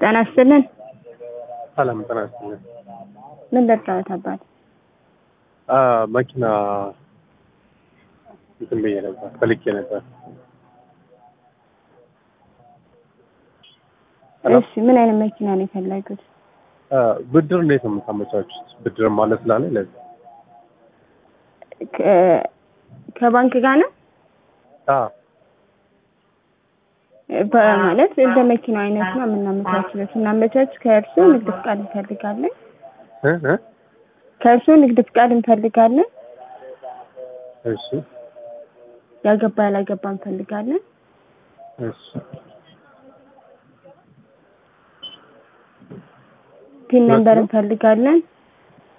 ጤና ይስጥልን። ሰላም ጤና ይስጥልን። ምን ልርዳዎት አባት? አ መኪና እንትን ብዬ ነበር ፈልጌ ነበር። ሄሎ? እሺ ምን አይነት መኪና ነው የፈለጉት? አ ብድር እንዴት ነው የምታመቻቹት? ብድር ማለት ስላለኝ ለዚህ ከ- ከባንክ ጋር ነው አ በማለት እንደ መኪናው አይነት ነው የምናመቻችለው። ስናመቻች ከእርስዎ ንግድ ፍቃድ እንፈልጋለን። እ እ ከእርስዎ ንግድ ፍቃድ እንፈልጋለን። እሺ ያገባ ያላገባ እንፈልጋለን። እሺ ፒን ነምበር እንፈልጋለን።